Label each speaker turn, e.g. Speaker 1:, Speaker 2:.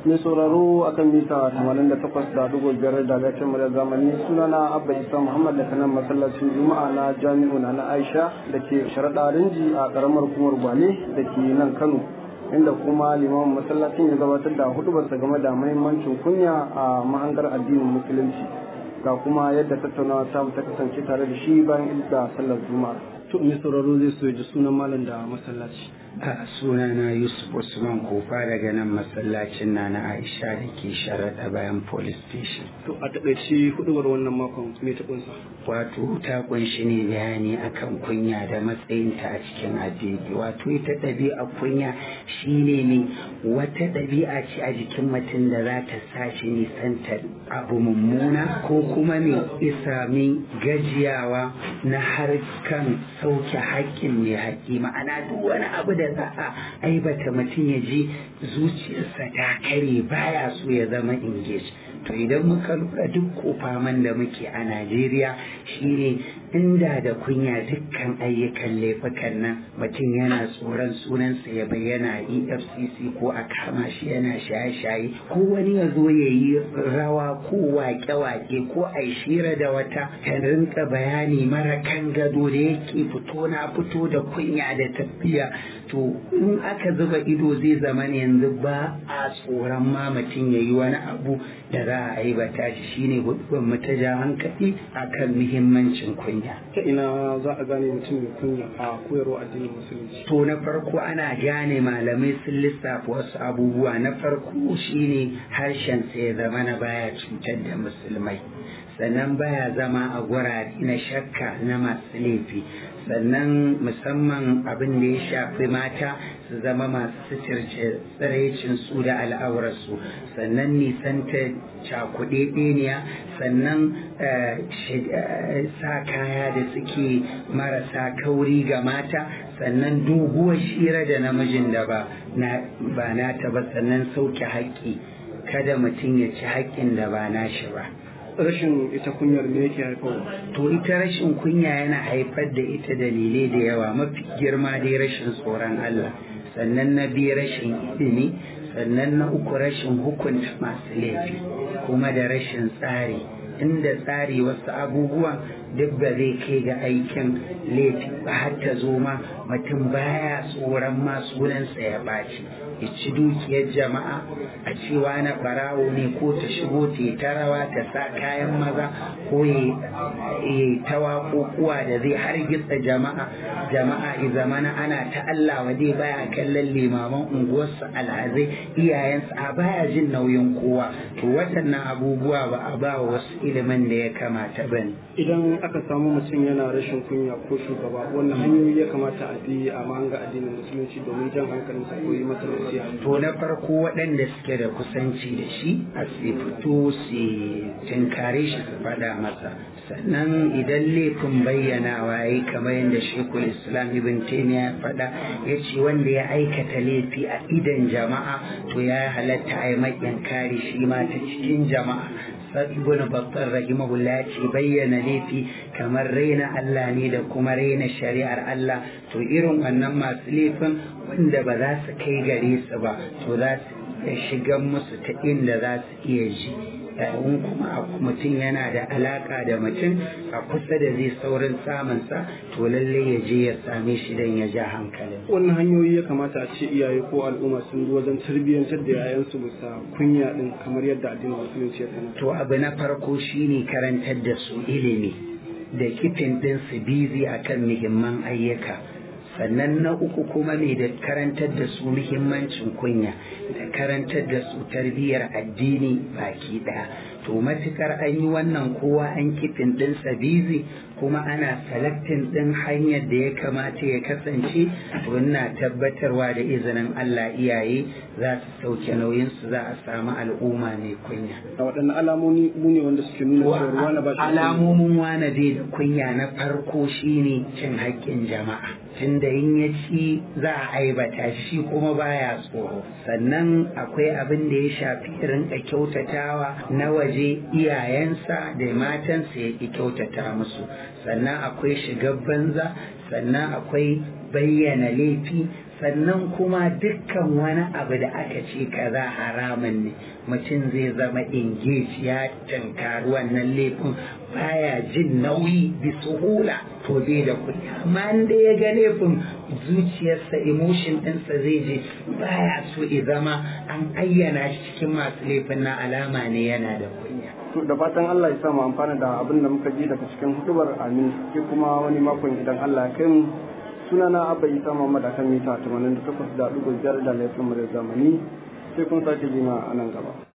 Speaker 1: mai sauraro akan mita 88 da dubu biyar da lafiyar mu da zamani sunana abba isa muhammad da kanan masallacin juma'a na jami'u na na aisha da ke sharaɗa rinji a ƙaramar hukumar gwale da ke nan kano inda kuma limamin masallacin ya gabatar da hudubarsa game da mahimmancin kunya a mahangar addinin musulunci ga kuma yadda tattaunawa ta ta kasance tare da shi bayan da sallar juma'a to mai sauraro zai so ji sunan malam da masallaci
Speaker 2: a sunana yusuf usman kofa daga nan masallacin na na aisha da ke sharaɗa bayan police station
Speaker 1: to a taƙaice hudubar wannan makon me ta kunsa
Speaker 2: wato ta kunshi ne bayani akan kunya da matsayinta a cikin addini wato ita ɗabi'a kunya shine ne wata ɗabi'a ce a jikin mutum da za ta sa shi nisantar abu mummuna ko kuma ne isa min gajiyawa na harkan sauke haƙƙin mai haƙƙi ma'ana duk wani abu da za a aibata mutum ya ji zuciyarsa ta kare baya so ya zama engage to idan muka lura duk kofaman da muke a najeriya shine inda da kunya dukkan ayyukan laifukan nan mutum yana tsoron sunansa ya bayyana a efcc ko a kama shi yana shaye-shaye ko wani ya zo ya yi rawa ko wake-wake ko a shira da wata ta rinka bayani mara kan gado da yake fito na fito da kunya da tafiya to in aka zuba ido zai zama ne yanzu ba a tsoron ma mutum ya yi wani abu da za a aibata shi shine hudubar mu ta ja hankali akan muhimmancin kunya
Speaker 1: ta ina za a gane mutum mai kunya a koyarwa addinin musulunci
Speaker 2: to na farko ana gane malamai sun lissafa wasu abubuwa na farko shine harshen sa ya zama na baya cutar da musulmai sannan baya zama a gurare na shakka na masu laifi sannan musamman abin da ya shafi mata su zama masu suturce tsiraicin su da al'aurarsu sannan nisanta cakuɗe ɗeniya sannan sa kaya da suke marasa kauri ga mata sannan doguwar shira da namijin da ba nata ba sannan sauke haƙƙi kada mutum ya ci haƙƙin da ba nashi ba.
Speaker 1: rashin ita kunyar me yake haifarwa
Speaker 2: to ita rashin kunya yana haifar da ita dalilai da yawa mafi girma dai rashin tsoron Allah sannan na biyu rashin ilimi sannan na uku rashin hukunta masu laifi kuma da rashin tsari inda tsari wasu abubuwan duk ba zai kai ga aikin laifi ba har ta zo ma mutum baya tsoron ma sunansa ya ɓaci ya ci dukiyar jama'a a cewa na ɓarawo ne ko ta shigo ta yi ta rawa ta sa kayan maza ko ya yi ta waƙoƙuwa da zai hargitsa jama'a jama'a i zamana ana ta Allah wa dai baya kallon limaman unguwarsa alhazai iyayensa a baya jin nauyin kowa to waɗannan abubuwa ba a ba wasu ilimin da ya kamata ba ne.
Speaker 1: idan aka samu mutum yana rashin kunya ko shugaba wannan hanyoyi ya kamata a bi a mahanga addinin musulunci domin jan hankalinsa ko yi masa nasiha
Speaker 2: to na farko waɗanda suke da kusanci da shi a su fito su tinkare shi su faɗa masa sannan idan laifin bayyanawa ya yi kamar yadda shekul islam ibn taimiya ya faɗa ya ce wanda ya aikata laifi a idan jama'a to ya halatta a yi maƙyan kare shi ma ta cikin jama'a ibn battar rahimahullah ya ce bayyana laifi kamar raina Allah ne da kuma raina shari'ar Allah to irin wannan masu laifin wanda ba za su kai gare su ba to za su shigan musu ta inda za su iya ji in kuma mutum yana da alaka da mutum a kusa da zai saurin samunsa to lallai ya je ya same shi don ya ja hankalin
Speaker 1: wannan hanyoyi ya kamata a ce iyaye ko al'umma sun bi wajen tarbiyyantar da yayansu bisa kunya din kamar yadda addinin musulunci ya sanar
Speaker 2: to abu na farko shine karantar da su ilimi da kifin din su bizi akan muhimman ayyuka sannan na uku kuma ne da karantar da su muhimmancin kunya da karantar da su tarbiyyar addini baki ɗaya to matukar an yi wannan kowa an kifin ɗin bizi kuma ana salaktin ɗin hanyar da ya kamata ya kasance to ina tabbatarwa da izinin Allah iyaye za su sauke nauyinsu za a samu al'umma mai kunya.
Speaker 1: a waɗanne alamomi ne wanda suke nuna cewa wani ba shi
Speaker 2: alamomin wane bai da kunya na farko shine cin haƙƙin jama'a tunda in ya ci za a aibata shi kuma baya tsoro sannan akwai abin da ya shafi rinka kyautatawa na waje iyayensa da matansa ya ki kyautata musu sannan akwai shigar banza sannan akwai bayyana laifi sannan kuma dukkan wani abu da aka ce kaza haramun ne mutum zai zama engage ya tankari wannan laifin baya jin nauyi bi suhula to bai da kuɗi amma da ya ga laifin zuciyarsa emotion ɗinsa zai je baya so ya zama an ayyana shi cikin masu laifin na alama ne yana da kunya
Speaker 1: da fatan Allah ya sa mu amfana da abin da muka ji daga cikin hudubar amin sai kuma wani makon idan Allah ya kai mu sunana Abba Isa Muhammad akan mita 88.5 da laifin mu da zamani sai kun sake jima a nan gaba